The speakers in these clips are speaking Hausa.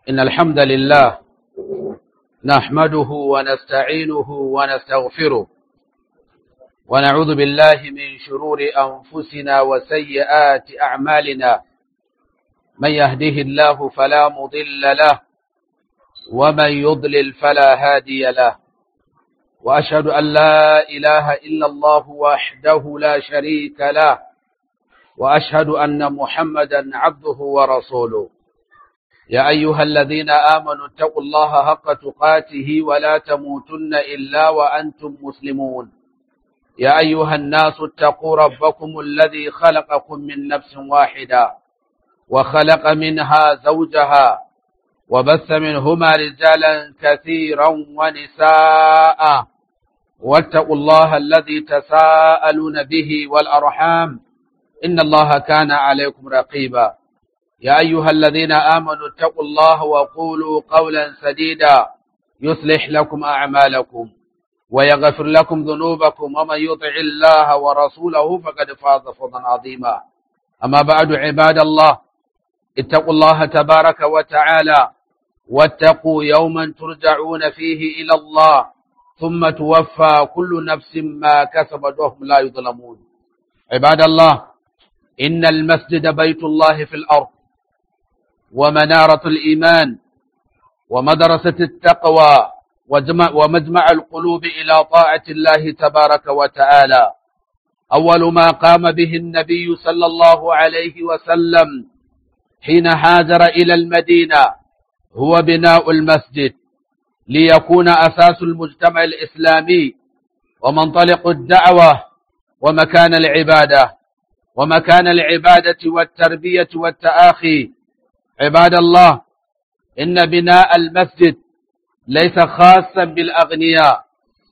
إن الحمد لله نحمده ونستعينه ونستغفره ونعوذ بالله من شرور أنفسنا وسيئات أعمالنا من يهده الله فلا مضل له ومن يضلل فلا هادي له وأشهد أن لا إله إلا الله وحده لا شريك له وأشهد أن محمدا عبده ورسوله يا أيها الذين آمنوا اتقوا الله حق تقاته ولا تموتن إلا وأنتم مسلمون يا أيها الناس اتقوا ربكم الذي خلقكم من نفس واحدة وخلق منها زوجها وبث منهما رجالا كثيرا ونساء واتقوا الله الذي تساءلون به والأرحام إن الله كان عليكم رقيبا يا أيها الذين آمنوا اتقوا الله وقولوا قولا سديدا يصلح لكم أعمالكم ويغفر لكم ذنوبكم ومن يطع الله ورسوله فقد فاز فوزا عظيما أما بعد عباد الله اتقوا الله تبارك وتعالى واتقوا يوما ترجعون فيه إلى الله ثم توفى كل نفس ما كسبت وهم لا يظلمون عباد الله إن المسجد بيت الله في الأرض ومنارة الإيمان ومدرسة التقوى ومجمع القلوب إلى طاعة الله تبارك وتعالى أول ما قام به النبي صلى الله عليه وسلم حين هاجر إلى المدينة هو بناء المسجد ليكون أساس المجتمع الإسلامي ومنطلق الدعوة ومكان العبادة ومكان العبادة والتربية والتآخي عباد الله إن بناء المسجد ليس خاصا بالأغنياء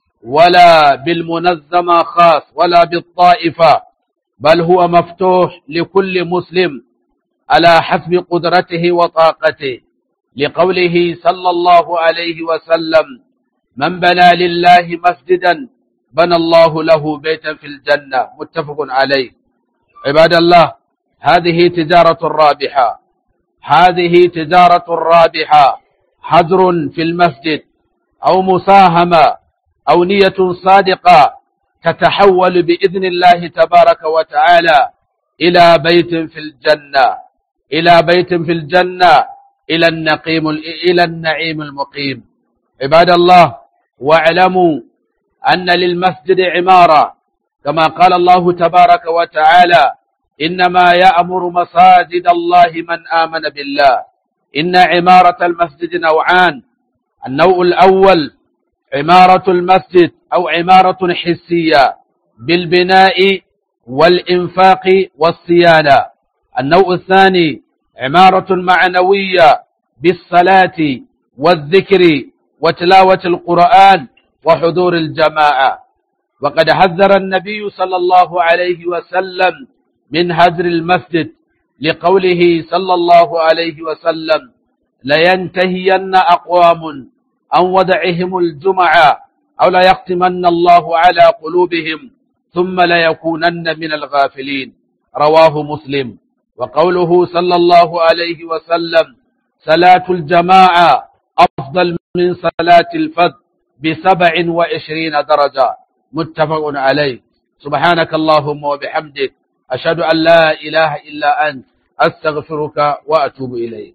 ولا بالمنظمة خاص ولا بالطائفة بل هو مفتوح لكل مسلم على حسب قدرته وطاقته لقوله صلى الله عليه وسلم من بنى لله مسجدا بنى الله له بيتا في الجنة متفق عليه عباد الله هذه تجارة رابحة هذه تجارة رابحة حجر في المسجد أو مساهمة أو نية صادقة تتحول بإذن الله تبارك وتعالى إلى بيت في الجنة إلى بيت في الجنة إلى النقيم إلى النعيم المقيم عباد الله واعلموا أن للمسجد عمارة كما قال الله تبارك وتعالى إنما يأمر مساجد الله من آمن بالله إن عمارة المسجد نوعان النوع الأول عمارة المسجد أو عمارة حسية بالبناء والإنفاق والصيانة النوع الثاني عمارة معنوية بالصلاة والذكر وتلاوة القرآن وحضور الجماعة وقد حذر النبي صلى الله عليه وسلم من هجر المسجد لقوله صلى الله عليه وسلم لينتهين أقوام عن ودعهم الجمعة أو ليختمن الله على قلوبهم ثم ليكونن من الغافلين رواه مسلم وقوله صلى الله عليه وسلم صلاة الجماعة أفضل من صلاة الفذ بسبع وعشرين درجة متفق عليه سبحانك اللهم وبحمدك أشهد أن لا إله إلا أنت أستغفرك وأتوب إليك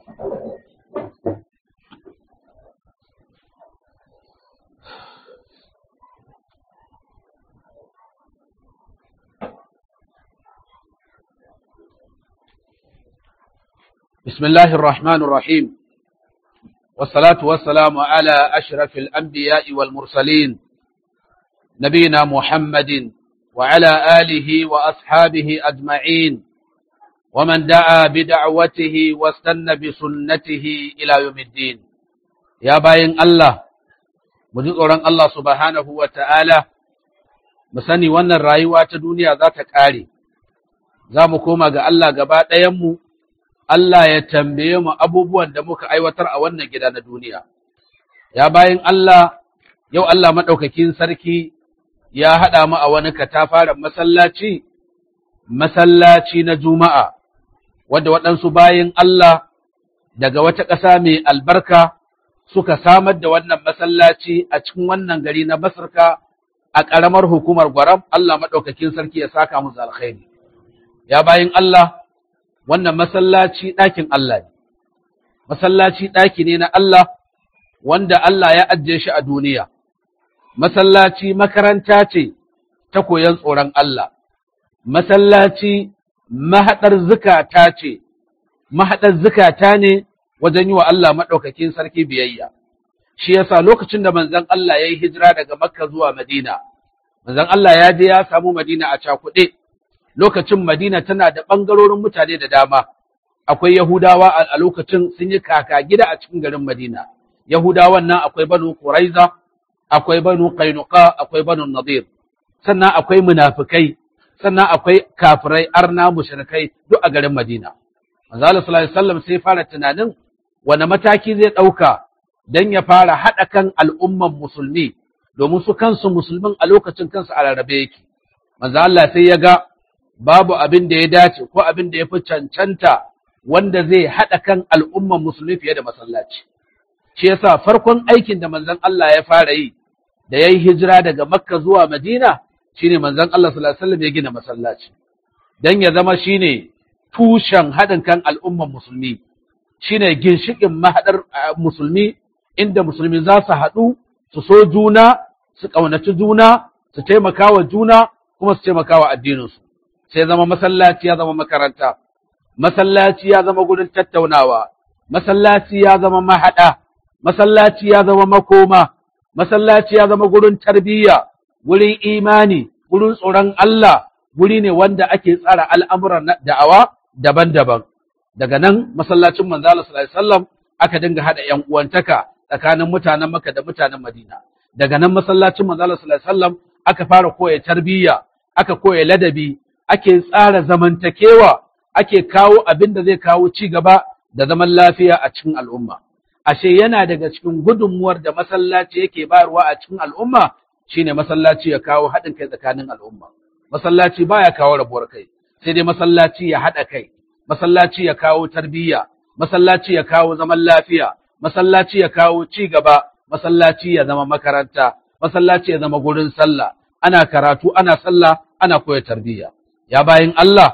بسم الله الرحمن الرحيم والصلاة والسلام على أشرف الأنبياء والمرسلين نبينا محمد وعلى آله وأصحابه أجمعين ومن دعا بدعوته واستنى بسنته إلى يوم الدين يا باين الله مجدورا الله سبحانه وتعالى musani wannan rayuwa ta duniya za ta ƙare, za mu koma ga Allah gaba ɗayanmu, Allah ya tambaye mu abubuwan da muka aiwatar a wannan gida na duniya. Ya bayan Allah, yau Allah maɗaukakin sarki ya haɗa mu a wani katafaren masallaci, masallaci na Juma'a, wadda waɗansu bayan Allah daga wata ƙasa mai albarka suka samar da wannan masallaci a cikin wannan gari na Basirka a ƙaramar hukumar Gwaram Allah maɗaukakin sarki ya saka musu alkhairi ya bayin Allah wannan masallaci ɗakin Allah ne masallaci ɗaki ne na Allah wanda Allah ya ajiye shi a duniya masallaci makaranta ce ta koyon tsoron Allah masallaci mahaɗar zukata ce mahaɗar zukata ne wajen yi wa Allah maɗaukakin sarki biyayya shi yasa lokacin da manzon Allah ya yi hijira daga Makka zuwa Madina manzon Allah ya je ya samu Madina a cakuɗe lokacin Madina tana da ɓangarorin mutane da dama akwai Yahudawa a lokacin sun yi kaka gida a cikin garin Madina Yahudawan nan akwai Banu Quraiza akwai Banu Qainuqa akwai Banu Nadir sannan akwai munafikai sannan akwai kafirai arna mushrikai duk a garin Madina manzo Allah sallallahu alaihi wasallam sai fara tunanin wani mataki zai ɗauka don ya fara haɗa kan al'umman musulmi domin su kansu musulmin a lokacin kansu a rarrabe yake. Manzo Allah sai ya ga babu abin da ya dace ko abin da ya fi cancanta wanda zai haɗa kan al'umman musulmi fiye da masallaci. Shi yasa farkon aikin da manzon Allah ya fara yi da ya yi hijira daga Makka zuwa Madina shine manzon Allah sallallahu alaihi wasallam ya gina masallaci. Dan ya zama shine tushen haɗin kan al'umman musulmi. shine ginshikin mahaɗar musulmi inda musulmi za su haɗu su so juna su ƙaunaci juna su taimaka wa juna kuma su taimaka wa addininsu sai zama masallaci ya zama makaranta masallaci ya zama gurin tattaunawa masallaci ya zama mahaɗa masallaci ya zama makoma masallaci ya zama gurin tarbiyya gurin imani gurin tsoron Allah guri ne wanda ake tsara al'amuran da'awa daban-daban daga nan masallacin manzo Allah sallallahu alaihi wasallam aka dinga hada yan uwantaka tsakanin mutanen Makka da mutanen Madina daga nan masallacin manzo Allah sallallahu alaihi wasallam aka fara koya tarbiyya aka koya ladabi ake tsara zamantakewa ake kawo abin da zai kawo ci gaba da zaman lafiya a cikin al'umma ashe yana daga cikin gudunmuwar da masallaci yake bayarwa a cikin al'umma shine masallaci ya kawo haɗin kai tsakanin al'umma masallaci baya kawo rabuwar kai sai dai masallaci ya haɗa kai masallaci ya kawo tarbiyya, masallaci ya kawo zaman lafiya, masallaci ya kawo ci gaba, masallaci ya zama makaranta, masallaci ya zama gurin sallah, ana karatu, ana sallah, ana koya tarbiyya. Ya bayin Allah,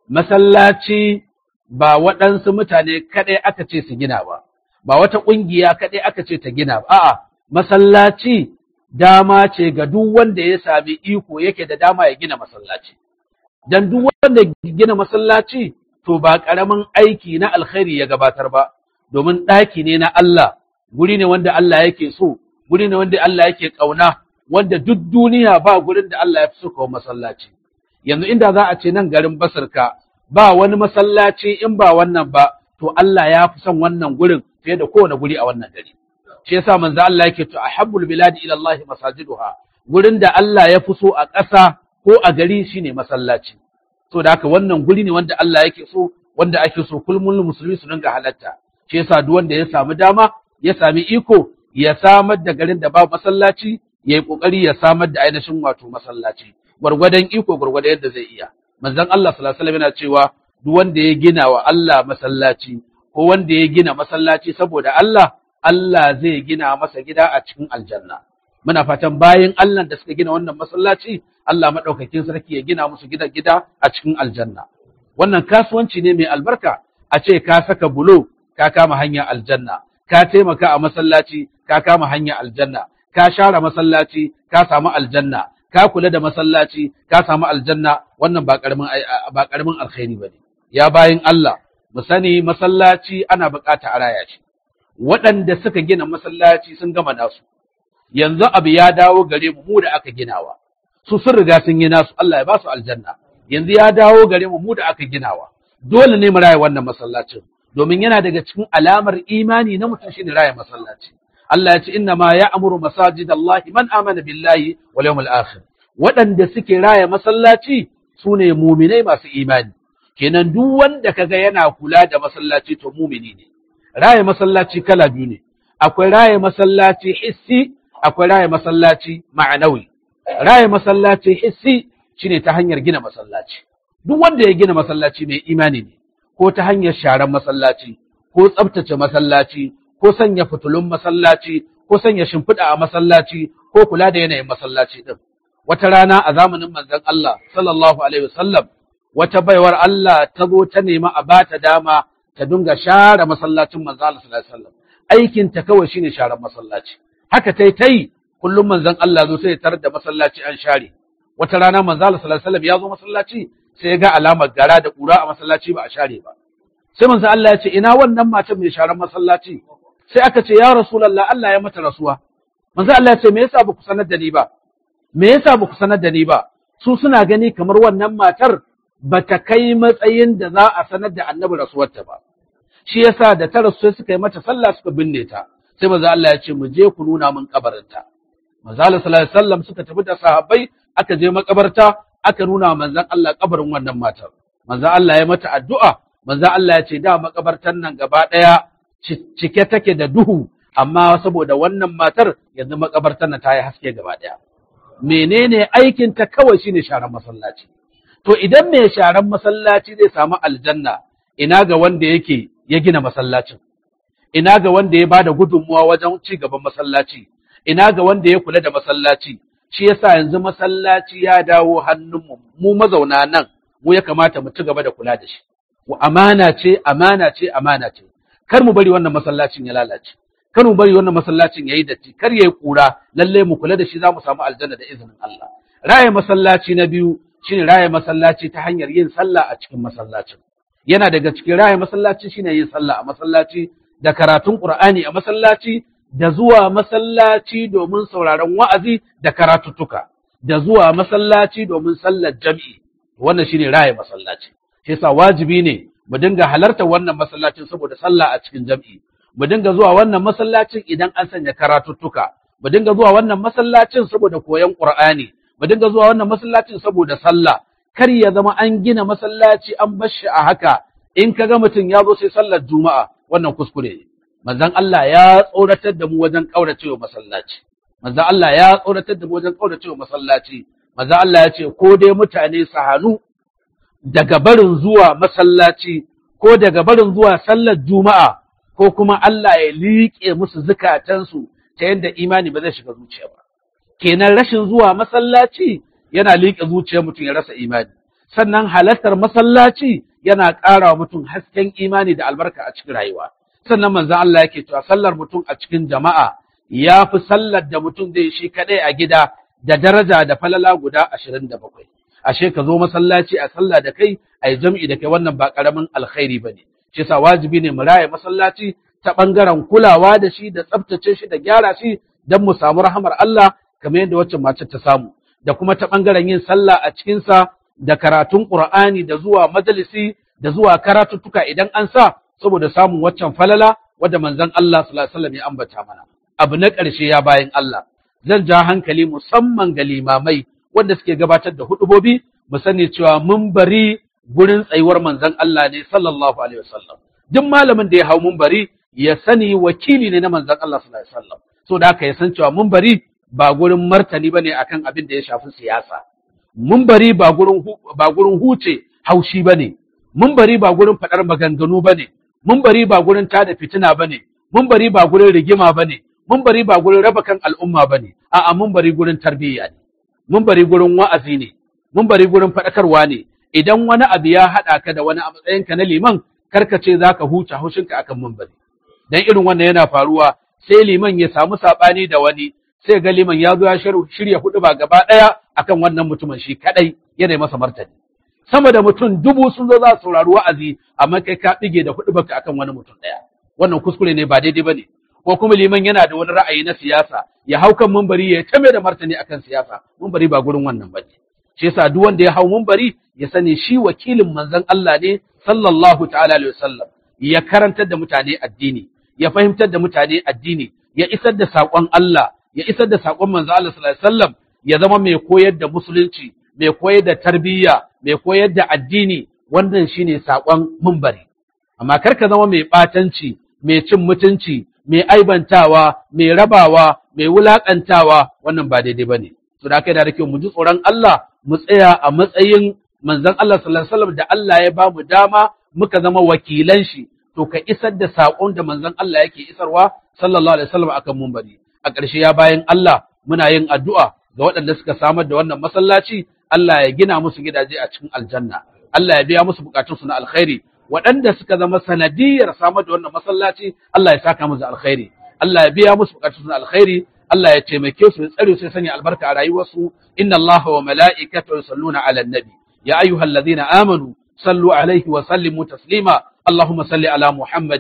masallaci ba waɗansu mutane kaɗai aka ce su gina ba, ba wata ƙungiya kaɗai aka ce ta gina ba, a'a, masallaci dama ce ga duk wanda ya sami iko yake da dama ya gina masallaci. Dan duk wanda gina masallaci to ba ƙaramin aiki na alkhairi ya gabatar ba, domin ɗaki ne na Allah, guri ne wanda Allah yake so, guri ne wanda Allah yake ƙauna, wanda duk duniya ba gurin da Allah ya fi so kawo masallaci. Yanzu inda za a ce nan garin Basirka ba wani masallaci in ba wannan ba, to Allah ya fi son wannan gurin fiye da kowane guri a wannan gari. Shi yasa manzo Allah yake to ahabbul biladi ila Allah masajiduha, gurin da Allah ya fi so a ƙasa ko a gari shine masallaci. so da haka wannan guri ne wanda Allah yake so wanda ake so kullum musulmi su dinga halatta shi yasa duk wanda ya samu dama ya sami iko ya samar da garin da babu masallaci ya yi kokari ya samar da ainihin wato masallaci gwargwadon iko gwargwadon yadda zai iya manzon Allah sallallahu alaihi wasallam yana cewa duk wanda ya gina wa Allah masallaci ko wanda ya gina masallaci saboda Allah Allah zai gina masa gida a cikin aljanna muna fatan bayan Allah da suka gina wannan masallaci Allah maɗaukakin sarki ya gina musu gida gida a cikin aljanna wannan kasuwanci ne mai albarka a ce ka saka bulo ka kama hanya aljanna ka taimaka a masallaci ka kama hanya aljanna ka share masallaci ka samu aljanna ka kula da masallaci ka samu aljanna wannan ba karamin ba karamin alkhairi bane ya bayin Allah mu sani masallaci ana bukata a raya shi waɗanda suka gina masallaci sun gama nasu yanzu abu ya dawo gare mu mu da aka ginawa su sun riga sun yi nasu Allah ya ba su aljanna yanzu ya dawo gare mu mu da aka ginawa dole ne mu raya wannan masallacin domin yana daga cikin alamar imani na mutum shine raya masallaci Allah ya ce inna ma ya'muru masajidallahi man amana billahi wal yawmil akhir waɗanda suke raya masallaci sune muminai masu imani kenan duk wanda kaga yana kula da masallaci to mumini ne raya masallaci kala biyu ne akwai raya masallaci hissi akwai raya masallaci ma'anawi raya masallaci hissi shine ta hanyar gina masallaci duk wanda ya gina masallaci mai imani ne ko ta hanyar sharan masallaci ko tsabtace masallaci ko sanya fitulun masallaci ko sanya shimfiɗa a masallaci ko kula da yanayin masallaci din wata rana a zamanin manzon Allah sallallahu alaihi wasallam wata baiwar Allah ta zo ta nemi a bata dama ta dinga share masallacin manzon Allah sallallahu alaihi wasallam aikin ta kawai shine sharar masallaci haka tai tai kullum manzon Allah zo sai ya tarar da masallaci an share wata rana manzon Allah sallallahu alaihi wasallam ya zo masallaci sai ya ga alamar gara da kura a masallaci ba a share ba sai manzon Allah ya ce ina wannan matan mai sharar masallaci sai aka ce ya rasulullah Allah ya mata rasuwa manzon Allah ya ce me yasa ba ku sanar da ni ba me yasa ba ku sanar da ni ba su suna gani kamar wannan matar ba ta kai matsayin da za a sanar da annabi rasuwarta ba shi yasa da ta rasu sai suka yi mata sallah suka binne ta sai manzo Allah ya ce mu je ku nuna min kabarinta manzo Allah sallallahu alaihi wasallam suka tafi da sahabbai aka je makabarta aka nuna manzon Allah kabarin wannan matar manzo Allah ya mata addu'a manzo Allah ya ce da makabartan nan gaba daya cike take da duhu amma saboda wannan matar yanzu makabartan nan ta yi haske gaba daya menene aikin ta kawai shine sharan masallaci to idan mai sharan masallaci zai samu aljanna ina ga wanda yake ya gina masallacin ina ga wanda ya bada gudunmuwa wajen ci gaban masallaci ina ga wanda ya kula da masallaci shi yasa yanzu masallaci ya dawo hannunmu mu mazauna nan mu ya kamata mu ci gaba da kula da shi wa amana ce amana ce amana ce kar mu bari wannan masallacin ya lalace kar mu bari wannan masallacin yayi datti kar yayi kura lalle mu kula da shi za mu samu aljanna da izinin Allah raye masallaci na biyu shine raye masallaci ta hanyar yin sallah a cikin masallacin yana daga cikin raye masallaci shine yin sallah a masallaci da karatun Qur'ani a masallaci da zuwa masallaci domin sauraron wa'azi da karatuttuka da zuwa masallaci domin sallar jam'i wannan shine raye masallaci shi yasa wajibi ne mu dinga halarta wannan masallacin saboda sallah a cikin jam'i mu dinga zuwa wannan masallacin idan an sanya karatuttuka mu dinga zuwa wannan masallacin saboda koyon Qur'ani mu dinga zuwa wannan masallacin saboda sallah kar ya zama an gina masallaci an bar shi a haka in ka ga mutum ya zo sai sallar juma'a wannan kuskure ne manzon Allah ya tsoratar da mu wajen kauracewa masallaci manzon Allah ya tsoratar da mu wajen kauracewa masallaci manzon Allah ya ce ko dai mutane su hannu daga barin zuwa masallaci ko daga barin zuwa sallar juma'a ko kuma Allah ya liƙe musu zukatansu ta yadda imani ba zai shiga zuciya ba kenan rashin zuwa masallaci yana liƙe zuciyar mutum ya rasa imani sannan halartar masallaci yana ƙara wa mutum hasken imani da albarka a cikin rayuwa sannan manzon Allah yake cewa sallar mutum a cikin jama'a ya fi sallar da mutum zai shi kaɗai a gida da daraja da falala guda ashirin da bakwai ashe ka zo masallaci a sallah da kai a yi jam'i da kai wannan ba ƙaramin alkhairi ba ne shi sa wajibi ne mu raya masallaci ta ɓangaren kulawa da shi da tsaftace shi da gyara shi don mu samu rahamar Allah kamar yadda waccan mace ta samu da kuma ta ɓangaren yin sallah a cikinsa da karatun Ƙur'ani da zuwa majalisi da zuwa karatuttuka idan an sa saboda samun waccan falala wadda manzon Allah sallallahu alaihi wasallam ya ambata mana abu na ƙarshe ya bayan Allah zan ja hankali musamman ga limamai wanda suke gabatar da hudubobi mu sani cewa mun bari gurin tsayuwar manzon Allah ne sallallahu alaihi wasallam duk malamin da ya hau mun bari ya sani wakili ne na manzon Allah sallallahu alaihi wasallam so da haka ya san cewa mun bari ba gurin martani bane akan abin da ya shafi siyasa mun bari ba gurin ba gurin huce haushi bane mun bari ba gurin fadar maganganu bane mun bari ba gurin tada fitina bane mun bari ba gurin rigima bane mun bari ba gurin raba kan al'umma bane a'a mun bari gurin tarbiyya ne mun bari gurin wa'azi ne mun bari gurin faɗakarwa ne idan wani abu ya haɗa ka da wani a matsayinka na liman karka ce za ka huce haushinka akan mumbari dan irin wannan yana faruwa sai liman ya samu saɓani da wani sai ga liman ya zo ya shirya hudu ba gaba ɗaya akan wannan mutumin shi kaɗai yana masa martani sama da mutum dubu sun zo za su saurari wa'azi amma kai ka ɗige da hudu baka akan wani mutum ɗaya wannan kuskure ne ba daidai ba ne ko kuma liman yana da wani ra'ayi na siyasa ya hau kan mumbari ya tame da martani akan siyasa mumbari ba gurin wannan ba ne shi yasa duk wanda ya hau mumbari ya sani shi wakilin manzon Allah ne sallallahu ta'ala alaihi wasallam ya karantar da mutane addini ya fahimtar da mutane addini ya isar da saƙon Allah ya isar da saƙon manzon Allah sallallahu alaihi wasallam ya zama mai koyar da musulunci mai koyar da tarbiyya mai koyar da addini wannan shine saƙon mumbari amma kar ka zama mai ɓatanci mai cin mutunci mai aibantawa mai rabawa mai wulaƙantawa wannan ba daidai bane to da kai da kyau mu ji tsoron Allah mu tsaya a matsayin manzon Allah sallallahu alaihi wasallam da Allah ya ba mu dama muka zama wakilan shi to ka isar da saƙon da manzon Allah yake isarwa sallallahu alaihi wasallam akan mumbari a ƙarshe ya bayan Allah muna yin addu'a ga waɗanda suka samar da wannan masallaci Allah ya gina musu gidaje a cikin aljanna Allah ya biya musu bukatunsu na alkhairi waɗanda suka zama sanadiyar samar da wannan masallaci Allah ya saka musu alkhairi Allah ya biya musu bukatunsu na alkhairi Allah ya taimake su ya tsare su ya sanya albarka a rayuwarsu inna Allah wa mala'ikatahu yusalluna 'alan nabi ya ayyuhalladhina amanu sallu alaihi wa sallimu taslima اللهم صل على محمد